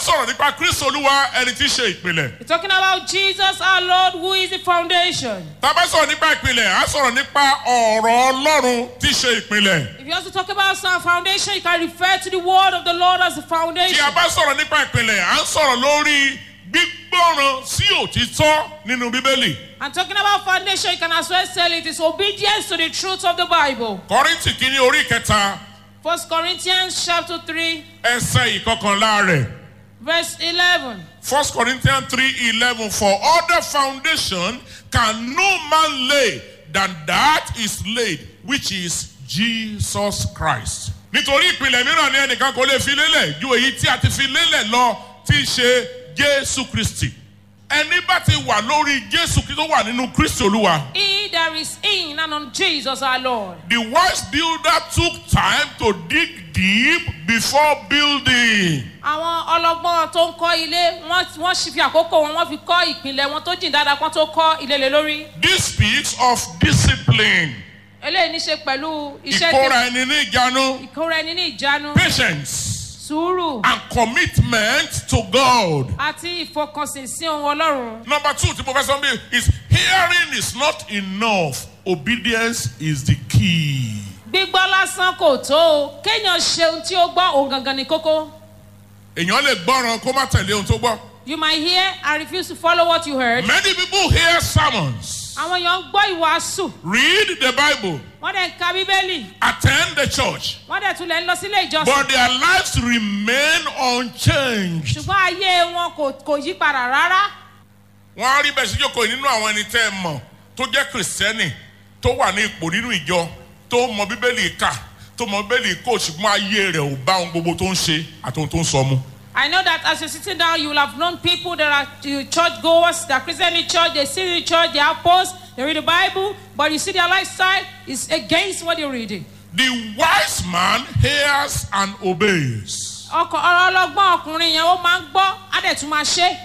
sọ̀rọ̀ nípa kristo olúwa ẹni tí í ṣe ìpìlẹ̀. We're talking about Jesus our Lord, who is the foundation. tá a bá sọ̀rọ̀ nípa ìpìlẹ̀ á sọ̀rọ̀ nípa ọ̀rọ̀ ọlọ́run tí í ṣe ìpìlẹ̀. If you also talk about some foundation, you can refer to the word of the Lord as the tí foundation. a bá sọ̀rọ̀ nípa ìpìlẹ̀ à ń sọ̀rọ̀ lórí gbígbọ́ràn sí òtítọ́ nínú bíbélì. And talking about foundation, you can as well say it is obedience to the truth of the Bible. kọ́rìntì kìíní orí kẹta First Corinthians chapter 3, ẹsẹ̀ ìkọkànlá rẹ̀. verse 11. First Corinthians three eleven for other foundation can no man lay than that is laid which is Jesus Christ. Nítorí ìpìlẹ̀ mìíràn ni ẹnìkan kò lè fi lélẹ̀ ju èyí tí a ti fi lélẹ̀ lọ tí í ṣe Jésù Kristi. Ẹni bá ti wà lórí Jésù Kristi tó wà nínú Kristi Olúwa. He that is in and on Jesus our Lord. The wise builder took time to dig deep before building. àwọn ọlọgbọ́n tó ń kọ́ ilé wọ́n wọ́n sì fi àkókò wọn wọ́n fi kọ́ ìpìlẹ̀ wọn tó jìn dáadáa kán tó kọ́ ilé lé lórí. This speaks of discipline, eléyìí ní ṣe pẹ̀lú iṣẹ́ ìkóra ẹni ní ìjánu. ìkóra ẹni ní ìjánu patience sùúrù and commitment to God. àti ìfọkànsìn sí ohun ọlọ́run. Number two, tí mo fẹ́ sọ bí is hearing is not enough. Obedience is the key. gbígbọ́ lásán kò tó o kéèyàn ṣe ohun tí ó gbọ́ òun gangan ní kókó. Èèyàn lè gbọ́ràn kó má tẹ̀lé ohun tó gbọ́. you might hear and refuse to follow what you heard. Many people hear sermons, àwọn èèyàn ń gbọ́ ìwàásù read the Bible, wọ́n dẹ̀ ń ka bíbélì attend the church, wọ́n dẹ̀ tún lẹ̀ ń lọ sílé ìjọsìn. but their lives remain unchanged. ṣùgbọ́n ayé wọn kò kò yí padà rárá. Wọ́n á rí bẹ́ẹ̀ sí jókòó nínú àwọn ẹni tẹ́ ẹ mọ̀ tó jẹ́ kìrìsìtẹ́nì tó wà ní ipò nínú ìjọ tó mọ bíbélì kà tó mọ bíbélì kó ṣùgbọ́n ayé rẹ̀ ò bá ohun gbogbo tó ń ṣe àti ohun tó ń sọ mu. I know that as you're sitting down, you will have known people that are uh, church goers, that are Christian in church, they sit in church, they have posts, they read the Bible, but you see their lifestyle is against what they're reading. The wise man hears and obeys. ọkọ ọ̀rọ̀ ọlọ́gbọ́n ọkùnrin yẹn ó máa ń gbọ́ á dẹ̀ tún máa ṣe.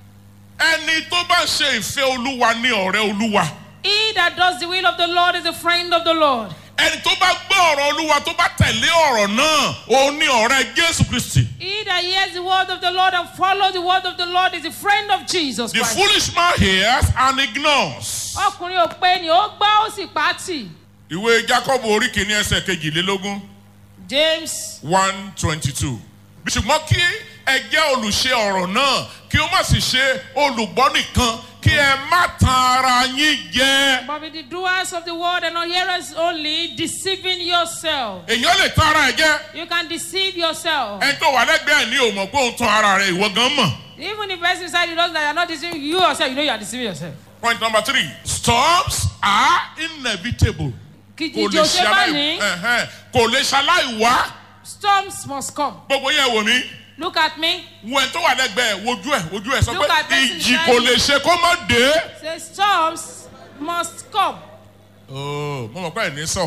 Ẹni tó bá ṣe ìfẹ́ olúwa ní ọ̀rẹ́ olúwa. He that does the will of the Lord is a friend of the Lord. Ẹni tó bá gbọ́ ọ̀rọ̀ olúwa tó bá tẹ̀lé ọ̀rọ̀ náà òun ní ọ̀rẹ́ Jésù Kristi. He that hears the word of the Lord and follows the word of the Lord is a friend of Jesus The Christ. foolish man hears and ignores. ọkùnrin ò pé ni ó gbọ́ ó sì pàtì. Ìwé Jákọ́bù orí kìíní ẹsẹ̀ kejìlélógún James one twenty two. Ṣùgbọ́n kí ẹ jẹ́ olùṣe ọ̀rọ̀ náà kí ó má sì ṣe olùgbọ́ nìkan kí ẹ má tan ara yín jẹ. but be the doers of the word and not hearers only deceiving yourself. Èèyàn lè tan ara ẹ̀ jẹ. You can deceive yourself. Ẹni tó wà lẹ́gbẹ̀ẹ́ ní òmò pé òun tan ara rẹ̀ ìwọ gan mọ̀. Even if the person inside you knows that you're not deceiving you yourself, you know you are deceiving yourself. Point number three. Storms are inevitable. Kìjì Kò lè ìjì òṣè bá ṣaláì ní. ẹ̀hẹ́n, kò lè ṣaláì wá. Storms must come. Gbogbo yẹn wò mí. Look at me. Wo ẹni tó wà lẹ́gbẹ̀ẹ́ wojú ẹ̀ wojú ẹ̀ sọ Look pé at person ìjì beside kò you. lè ṣe kó má dé. Say storms must come. Ooo mo mọ̀ pé ẹ̀ ní sọ.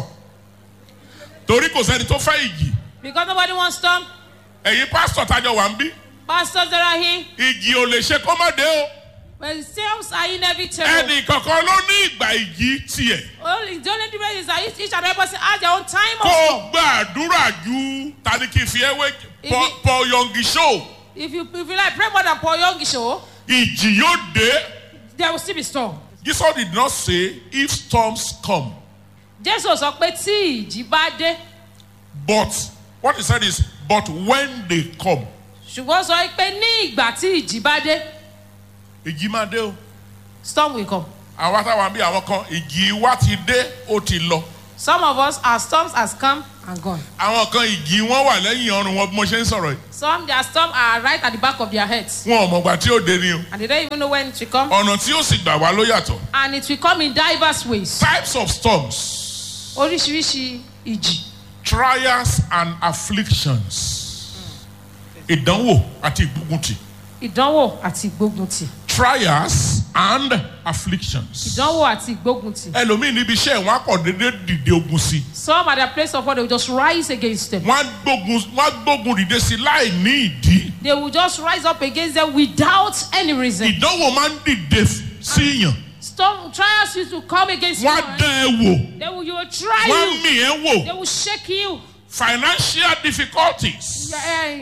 Torí kò sẹ́ni tó fẹ́ ìjì. Because nobody wants storm. Ẹ̀yin pásítọ̀ tájọ wà ń bí. Pastors that are here, Ìjì ò lè ṣe kó má dé o. but storms are inevitable. Ẹnì kankan ló ní ìgbà ìjì tiẹ̀. Only the only difference is that each, each and every person has their own time Kó of o storm. gbàdúrà ju tani kì í fi ẹwé Ibi- Paul Yongi show. If you if you like pray more than Paul Young show, Ìjì yóò dé. there will still be storm. Jesus did not say if storms come, Jésù sọ pé tí ìjì bá dé, but what he said is, but when they come, ṣùgbọ́n sọ pé ní ìgbà tí ìjì bá dé, ìjì máa dé o. storm will come. Àwa táwa bí àwọn kan, ìjì wa ti dé, ó ti lọ. Some of us, our storms has come and gone. Àwọn kan ìjì wọn wà lẹ́yìn ọrùn wọn bí mo ṣe ń sọ̀rọ̀ yìí. Some their storm are right at the back of their heads, Wọn ò mọ̀gbà tí ó dé ni o. and they don't even know when it will come. Ọ̀nà tí ó sì gbà wá ló yàtọ̀. And it will come in diverse ways. Types of storms, Oríṣiríṣi ìjì, trials and afflictions. Ìdánwò àti ìgbóguntì. ìdánwò àti ìgbóguntì. Trials and afflictions. Ìdánwò àti ìgbóguntì. ẹlòmíì níbi iṣẹ́ wọn á kọ̀ déédéé dìde ogun sí i. Some at their place of work, they will just rise against them. wọ́n á gbógun wọ́n á gbógun dìde sí i láì ní ìdí. They will just rise up against them without any reason. ìdánwò máa ń dìde sí yàn. Storm trials used to come against wọ́n á you. dán ẹ wò. They will, you will try wọ́n á you. mì ẹ́ They wò. will shake you. financial difficulties. Eh,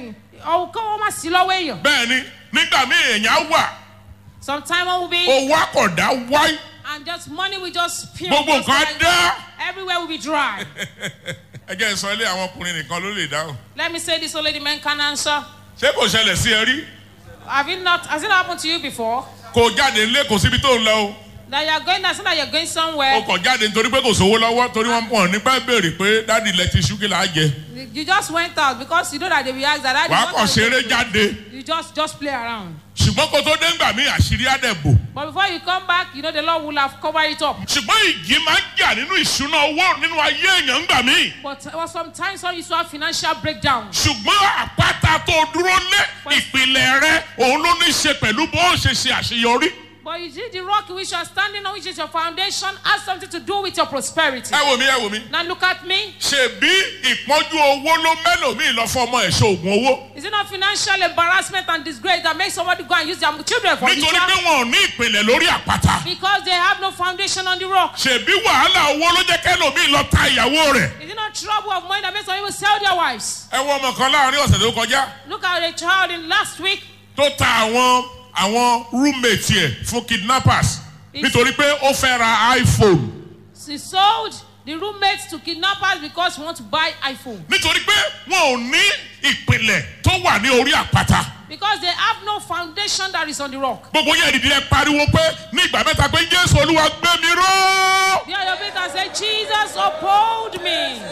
Ọ̀hún kọ́ wọ́n má sí lọ́wọ́ èèyàn. bẹ́ẹ̀ ni nígbà míì èèyàn wà Sometime one will be owó àkọ̀dá wáyé and just money will just spill. gbogbo just nǹkan like- dá. Everywhere will be dry. ẹ jẹ́ n sọ ilé àwọn ọkùnrin nìkan ló lè dáhùn Let me say this only the men can answer. ṣé kò ṣẹlẹ̀ sí ẹ rí Have it not has it happened to you before? kò jáde nílé kò síbi tó ń lọ o That you are going that's not that you're going o somewhere. kò jáde nítorí pé kò sówó lọ́wọ́ torí wọ́n pọ̀ nípa béèrè pé dáàdi ilẹ̀ ti ṣú kí là á jẹ You just went out because you know that they will ask that. "Daddy, wàá what kàn are you ṣeré doing?" jáde You just just play around. ṣùgbọ́n kó tó dé ńgbà mí àṣírí á dẹ̀ bò But before you come back, you know the Lord will have covered it up. ṣùgbọ́n ìjì máa ń jà nínú ìṣúná owó nínú ayé èèyàn ńgbà mí But uh, sometimes some used to have financial breakdown. ṣùgbọ́n àpáta tó dúró lé ìpìlẹ̀ rẹ òun ló ní í ṣe pẹ̀lú bó o ṣe ṣe àṣeyọrí But you see, the rock in which you are standing on, which is your foundation, has something to do with your prosperity. ẹ wò mí ẹ wò mí Now look at me. ṣèbí ìpọ́njú owó ló mẹ́lòmíì lọ fún ọmọ ẹ̀ ṣe oògùn owó Is it not financial embarrassment and disgrace that makes somebody go and use their children for nítorí pé ritual? wọn ò ní ìpìlẹ̀ lórí àpáta Because they have no foundation on the rock. ṣèbí wàhálà owó ló jẹ́ kẹ́lòmíì lọ ta ìyàwó rẹ̀ Is it not trouble of money that makes some people sell their wives? ẹ wo ọmọ kan láàrin ọ̀sẹ̀ tó kọjá Look at a child in last week. tó ta àwọn àwọn roommate ẹ̀ fún kidnappers nítorí pé ó fẹ́ ra iphone She sold the roommates to kidnappers because she want to buy iPhone. nítorí pé wọn ò ní ìpìlẹ̀ tó wà ní orí àpáta Because they have no foundation that is on the rock. gbogbo yẹn dìde ẹ pariwo pé ní ìgbà mẹ́ta pé jésù olúwa gbé mi ró There your feet and say, Jesus uphold me.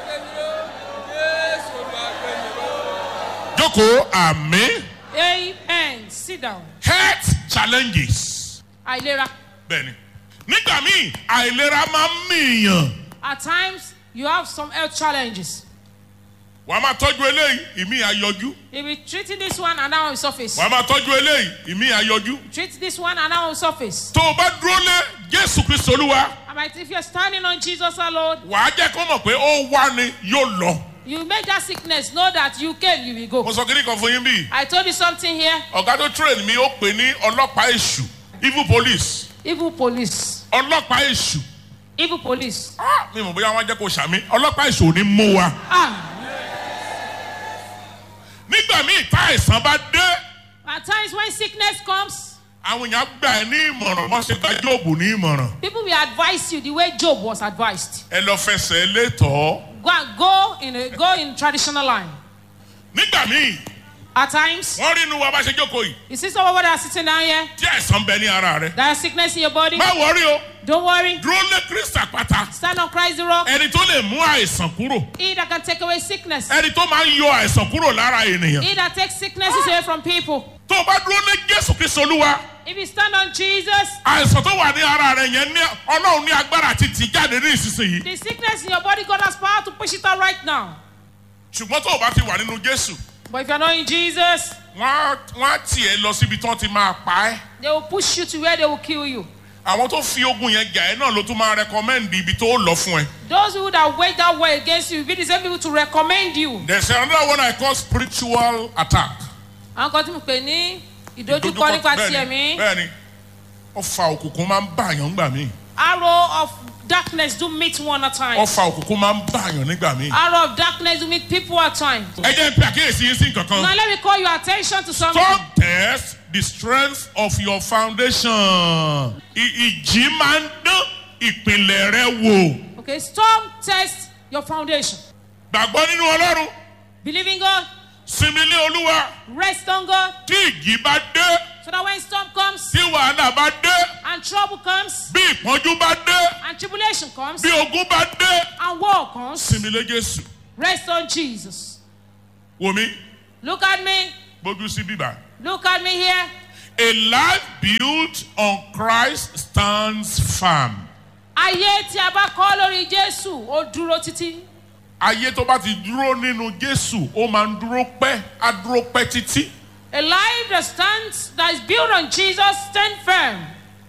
jókòó àmì Amen. Sit down. health challenges Àìlera. bẹ́ẹ̀ni nígbà míì àìlera máa ń mìíyàn At times, you have some health challenges. wàá máa tọ́jú eléyìí ìmí àyọjú You'll be treating this one and now on surface. wàá máa tọ́jú eléyìí ìmí àyọjú Treat this one and now on surface. tó o bá dúró lé jésù kristu olúwa And like if you're standing on Jesus alone, wàá jẹ́ kó mọ̀ pé ó wá ni yóò lọ. you make that sickness know that you can, you will mo go. sọ kí ni kan fún yín bíi I told you something here. ọ̀gá tó train mi ó pè ní ọlọ́pàá èṣù evil police Evil police. ọlọ́pàá èṣù Evil police. Ah, mi mọ̀ bóyá wọ́n á jẹ́ kó sàmì ọlọ́pàá èṣù ò ní mú wa. Ah. nígbà míì tá àìsàn bá dé At times when sickness comes, àwọn èèyàn gbà ẹ ní ìmọ̀ràn wọ́n ṣe gba jóòbù ní ìmọ̀ràn people will advise you the way Job was advised. ẹ lọ fẹsẹ̀ létọ́ Go and go in a, go in traditional line. nígbà míì At times, wọ́n rí inú wa bá ṣe jókòó yìí you see someone that are sitting down here, tí àìsàn bẹ ní ara rẹ there is sickness in your body. má wọrí o Don't worry. dúró lé kristi àpáta Stand on Christ the rock. ẹni tó lè mú àìsàn kúrò He that can take away sickness. ẹni tó máa ń yọ àìsàn kúrò lára ènìyàn He that takes sicknesses away from people. tó o bá dúró lé jésù kristi olúwa If you stand on Jesus, àìsàn tó wà ní ara rẹ yẹn ní ọlọ́run ní agbára àti tì jáde ní ìsinsìnyí the sickness in your body, God has power to push it out right now. ṣùgbọ́n tó o bá ti wà nínú jésù But if you're not in Jesus, wọ́n á wọ́n á tì ẹ́ lọ síbi tí wọ́n ti máa pa ẹ́ they will push you to where they will kill you. àwọn tó fi ogun yẹn jà ẹ́ náà ló tún máa rẹkọmẹ́ǹdì ibi tó lọ fún ẹ. Those who that wage that war against you will be the same people to recommend you. there's another one I call spiritual attack. Àwọn kan tí mo pè ní ìdojúkọ nípa ti bẹ́ẹ̀ni ẹ̀mí. bẹ́ẹ̀ni ọfà òkùnkùn máa ń bàyàn nígbà míì Arrow of darkness do meet one at times. ọfà òkùnkùn máa ń bàyàn nígbà míì. Arrow of darkness do meet people at times. ẹ jẹ́ n pe àkíyèsí yín sí nǹkan kan. Now let me call your attention to something. Stop test the strength of your foundation. I- Ìjì máa ń dán ìpìlẹ̀ rẹ wò. Okay, storm test your foundation. Gbàgbọ́ nínú Ọlọ́run. Believe in God, Sinmi lé Olúwa. rest on God, Tí ìjì bá dé, so that when storm comes tí wàhálà bá dé, and trouble comes bí ìpọ́njú bá dé, and tribulation comes bí ogun bá dé. and war comes, Sinmi lé Jésù. rest on Jesus. Wò mí, Look at me, gbójú sí bíbá. look at me here. A life built on Christ stands firm. Ayé tí a bá kọ́ lórí Jésù, ó dúró títí. Ayé tó bá ti dúró nínú Jésù, ó máa ń dúró pẹ́, á dúró pẹ́ títí. A life that stands, that is built on Jesus, stand firm.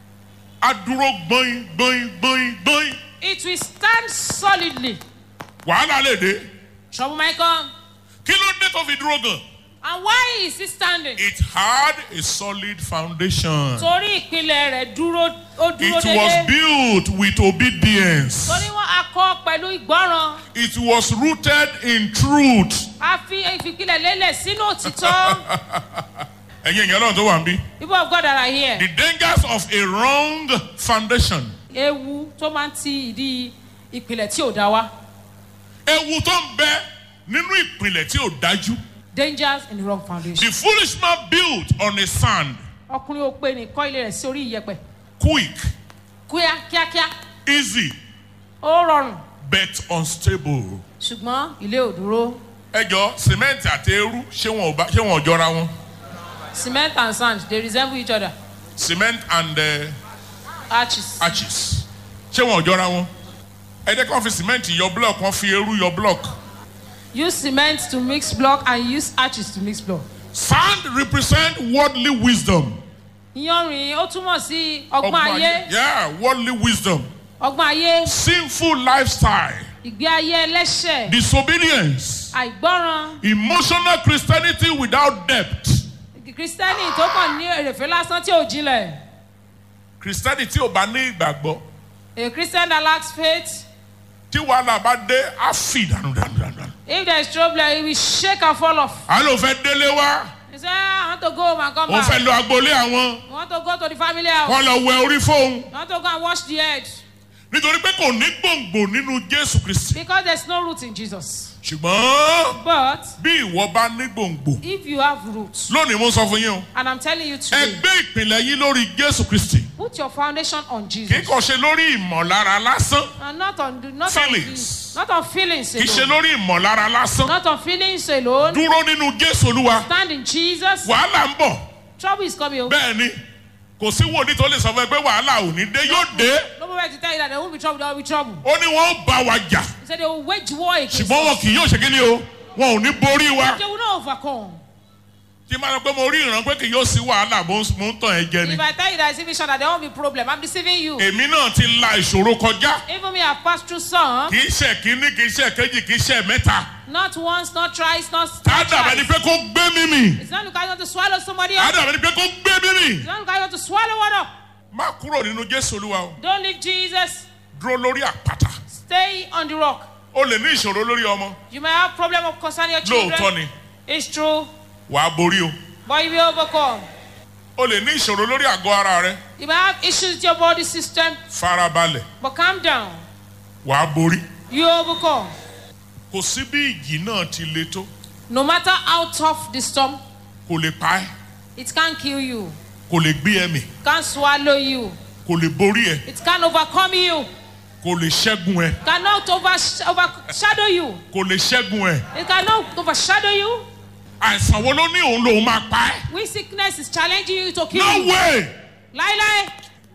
Á dúró gbọ́in gbọ́in gbọ́in gbọ́in. It will stand solidly. Wàhálà lè dé. Trouble might come. Kí ló dé tó fi dúró gan? And why is he standing? It had a solid foundation. Torí ìpìlẹ̀ rẹ̀ dúró ó dúró It was dédé. built with obedience. Torí wọ́n a kọ́ pẹ̀lú ìgbọ́ràn. It was rooted in truth. A fi ìfipilẹ̀ lélẹ̀ sínú òtítọ́. Ẹ̀yin èèyàn lọ́run tó wà ń bí. People of God that are here. The dangers of a wrong foundation. Ewu tó máa ń ti ìdí ìpìlẹ̀ tí ò dá wá. Ewu tó ń bẹ nínú ìpìlẹ̀ tí ò dájú. Dangers in the wrong foundation. The foolish man built on a sand. Ọkùnrin ò pé ní kọ́ ilé rẹ̀ sí orí ìyẹ̀pẹ̀. Quick, Kúyà kíákíá. easy, Ó rọrùn. but unstable. Ṣùgbọ́n ilé ò dúró. Ẹ jọ sìmẹ́ǹtì àti eérú ṣé wọn ò bá ṣé wọn ò jọra wọn? Cement and sand they resemble each other. Cement and uh, Arches. arches ṣé wọn ò jọra wọn? Ẹ jẹ́ kí wọ́n fi sìmẹ́ǹtì yọ block wọ́n fi eérú yọ block. Use cement to mix block and use arches to mix block. Sand represent worldly wisdom. Iyanrìn ó túmọ̀ sí ọgbọ́n ayé. Yeah, worldly wisdom. Ọgbọ́n ayé. Sinful lifestyle. Ìgbé ayé ẹlẹ́ṣẹ̀. Disobedience. Àìgbọ́ràn. Emotional Christianity without depth. Kristẹni tó kàn ní èrèfé lásán tí ò jinlẹ̀. Christianity ò bá ní ìgbàgbọ́. A Christian that lacks faith. Tí wàhálà bá dé, á fì dànù dànù dànù. dànù. If there is trouble, he will shake and fall off. À ló fẹ́ délé wá. He say, I want to go home and come Òun fẹ́ back. lọ agboolé àwọn. I want to go to the family house. Wọ́n lọ wẹ orí fóun. I want to go and wash the head. Nítorí pé kò ní gbòǹgbò nínú Jésù Kristi. Because there's no root in Jesus. Ṣùgbọ́n But bí ìwọ bá ní gbòǹgbò. if you have roots, Lónìí mo sọ fún yín o. and I'm telling you Ẹ today, gbé ìpìlẹ̀ yín lórí Jésù Kristi. put your foundation on Kì í Jesus. kàn ṣe lórí ìmọ̀lára lásán. And not on not on Feelings. not on feelings Kì í ṣe alone. lórí ìmọ̀lára lásán. Not on feelings alone. Dúró nínú Jésù Olúwa. Stand in Jesus. Wàhálà ń bọ̀. Trouble is coming. Bẹ́ẹ̀ ni kò sí wòlíì tó lè sọ fún ẹ pé wàhálà ò ní dé yóò dé. No moment to tell you that there won't be trouble. There will be trouble. Ó ní wọ́n ó bá wa jà. He said they will wage war against Ṣùgbọ́n wọn us. kì yóò ṣe kí ni o. Wọn ò ní borí wa. They will not overcome. Tí máa sọ pé mo rí ìran pé kì yóò sí wàhálà mo ń mo ń tàn ẹ́ jẹ ni. If I tell you that it's even sure that there won't be problem, I'm deceiving you. Èmi náà ti la ìṣòro kọjá. Even me, I've passed through some. Kì í ṣe kínní, kì í ṣe kejì, kì í ṣe mẹ́ta. Not once, not twice, not Á dàbẹ̀ ni twice. pé kó gbé mímì. It's not because you want to swallow somebody Á up. dàbẹ̀ ni pé kó gbé mímì. It's not because you want to swallow one up. Má kúrò nínú Jésù Olúwa o. Don't leave Jesus. Dúró lórí àpáta. Stay on the rock. O lè ní ìṣòro lórí ọmọ. You may have problem of concerning your children. Lóòótọ́ ni. It's true, Wàá borí o. but you will overcome. O lè ní ìṣòro lórí àgọ́ ara rẹ. You may have issues with your body system, Farabalẹ̀. but calm down. Wàá borí. You overcome. Kò sí bí ìjì náà ti le tó. No matter how tough the storm, Kò lè pa ẹ́. it can't kill you, Kò lè gbé ẹ̀mí. can't swallow you, Kò lè borí ẹ. it can't overcome you, Kò lè ṣẹ́gun ẹ. cannot overs- overshadow you, Kò lè ṣẹ́gun ẹ. it cannot overshadow you. Àìsàn wo ló ní òun lòun máa pa ẹ́? When sickness is challenging you to kill No you, way! lie, lie,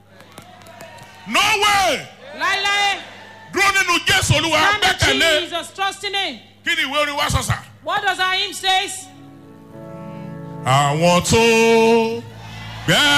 No way! lie, lie. Dúró nínú Jésù Olúwa Stand in gbẹ́kẹ̀lé. Jesus, trust in Him. Kí ni ìwé orin wá sọ̀sà? What does our hymn says? Àwọn tó gbẹ́